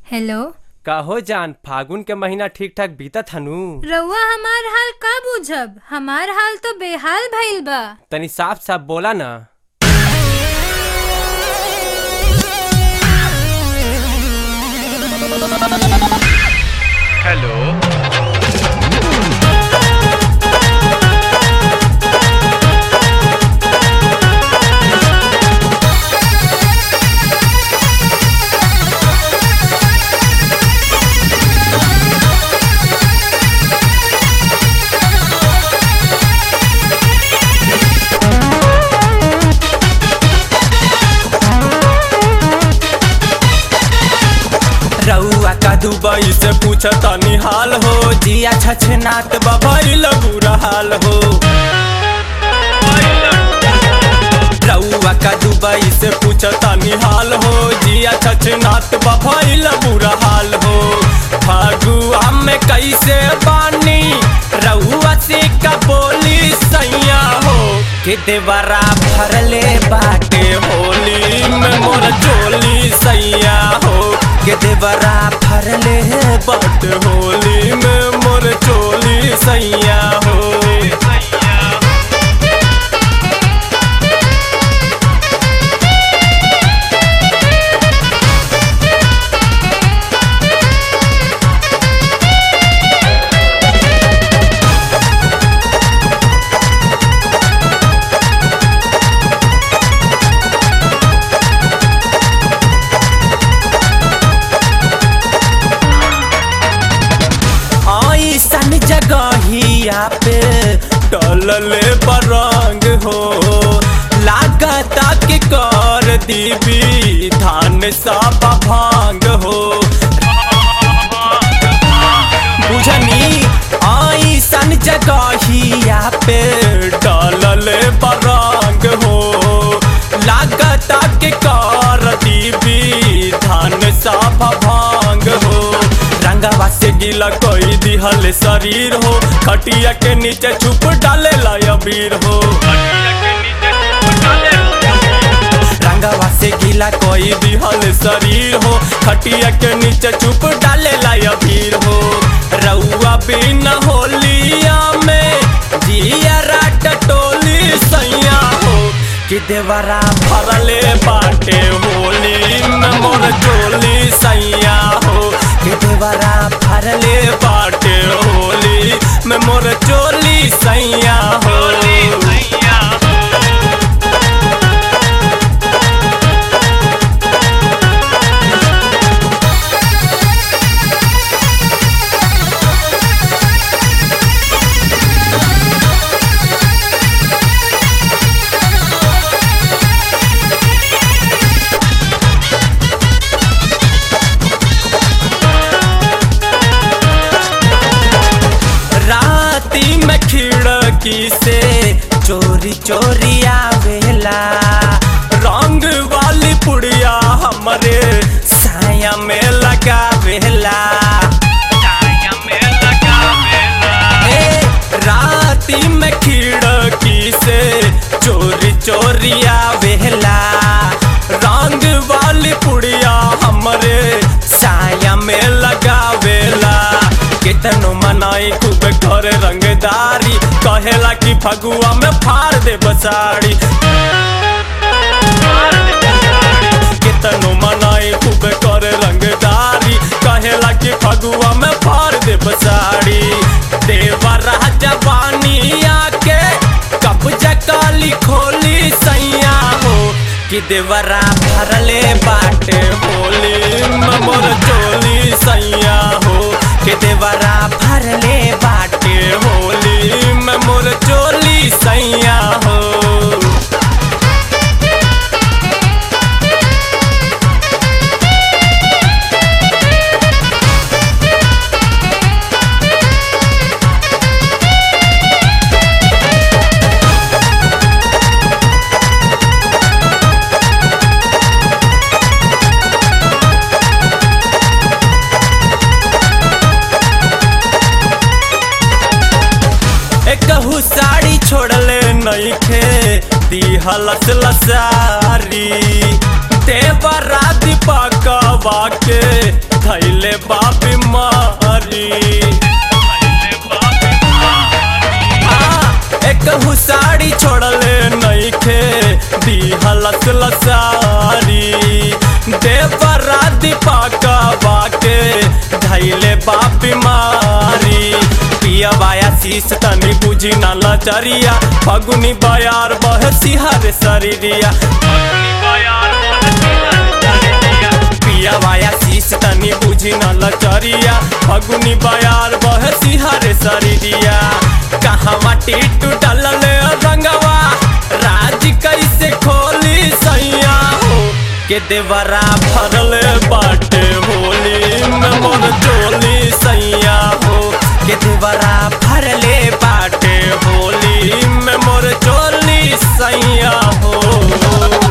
hello कहो जान फागुन के महीना ठीक ठाक बीतत हनु रउआ हमार हाल का बुझब हमार हाल तो बेहाल भइल बा तनी साफ साफ बोला ना हेलो रउआ का दुबई से पूछ तनी हाल हो जिया छछनात बबैल बुरा हाल हो रउआ का दुबई से पूछ तनी हाल हो जिया छछनात बबैल बुरा हाल हो फागुआ में कैसे बानी रउआ से का बोली सैया हो के देवरा भरले बाटे होली में मोर चोली सैया हो के देवरा भरले बट होली में मोर चोली सैया हो ऐसन जगहिया पे टलले बरंग हो लागता के कर दीबी धान सब भांग हो बुझनी ऐसन जगहिया पे टलले बरंग हो लागता के कर दीबी धान सब भांग हो रंगवा से गीला कोई दिहल शरीर हो खटिया के नीचे छुप डाले अबीर हो रंगवा से गीला कोई दिहल शरीर हो खटिया के नीचे छुप डाले अबीर हो रउआ बिना होलिया में जिया राट टोली सैया हो कि देवरा भरले बाटे होली में मोर चोली सैया हो कि देवरा भरले बाटे होली में मोर चोली सैया होली सैया राती में खिड़की से चोरी चोरी आवेला रंग वाली पुड़िया हमरे साया में लगावेला ए, राती में खिड़की से चोरी चोरी आवेला रंग वाली पुड़िया हमरे साया में लगावेला कितनो मनाई खूब कर रंगदारी कहेला कि फगुआ में फाड़ दे बसाड़ी कितनो मनाई खूब कर रंगदारी कहेला कि फगुआ में फाड़ दे बसाड़ी देवा राजा बानी आके कब्जा काली खोली सैया हो कि देवरा भरले बाटे होली में मोर चोली सैया हो कि देवरा भरले बाटे होली में मोर चोली सैया हो एकहू साड़ी छोड़ले नइखे दिहलस लसारी देवरा दीपकवा के धैल खेसारी देवरा दीपका बाके धैले बा बीमारी पिया बाया शीश तनी बुझी ना लचरिया फगुनी बयार बह सिहर शरीरिया पिया बाया शीश तनी बुझी ना लचरिया फगुनी बयार बह सिहर शरीरिया कहाँ माटी टूटल रंगवा राज कैसे खोली सैया हो के देवरा भरल बाटे होली में मोर चोली सैया हो के देवरा भरले बाटे होली में मोर चोली सैया हो